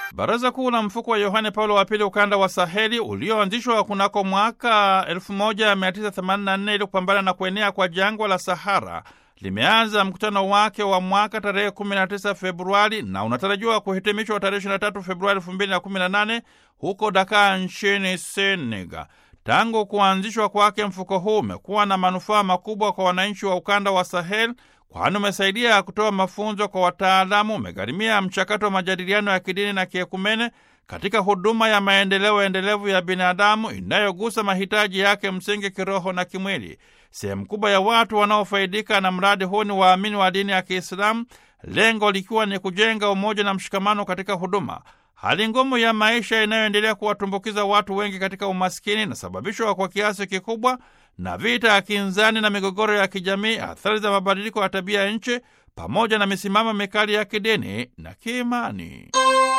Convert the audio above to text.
Baraza Kuu la Mfuko wa Yohane Paulo wa Pili ukanda wa Saheli ulioanzishwa kunako mwaka 1984 ili kupambana na kuenea kwa jangwa la Sahara limeanza mkutano wake wa mwaka tarehe 19 Februari na unatarajiwa kuhitimishwa tarehe 23 Februari 2018 huko Dakar nchini Senegal. Tangu kuanzishwa kwake, mfuko huu umekuwa na manufaa makubwa kwa wananchi wa ukanda wa Sahel, kwani umesaidia kutoa mafunzo kwa wataalamu, umegharimia mchakato wa majadiliano ya kidini na kiekumene katika huduma ya maendeleo endelevu ya binadamu inayogusa mahitaji yake msingi kiroho na kimwili. Sehemu kubwa ya watu wanaofaidika na mradi huu ni waamini wa dini ya Kiislamu, lengo likiwa ni kujenga umoja na mshikamano katika huduma. Hali ngumu ya maisha inayoendelea kuwatumbukiza watu wengi katika umaskini inasababishwa kwa kiasi kikubwa na vita ya kinzani na migogoro ya kijamii, athari za mabadiliko ya tabia ya nchi, pamoja na misimamo mikali ya kidini na kiimani.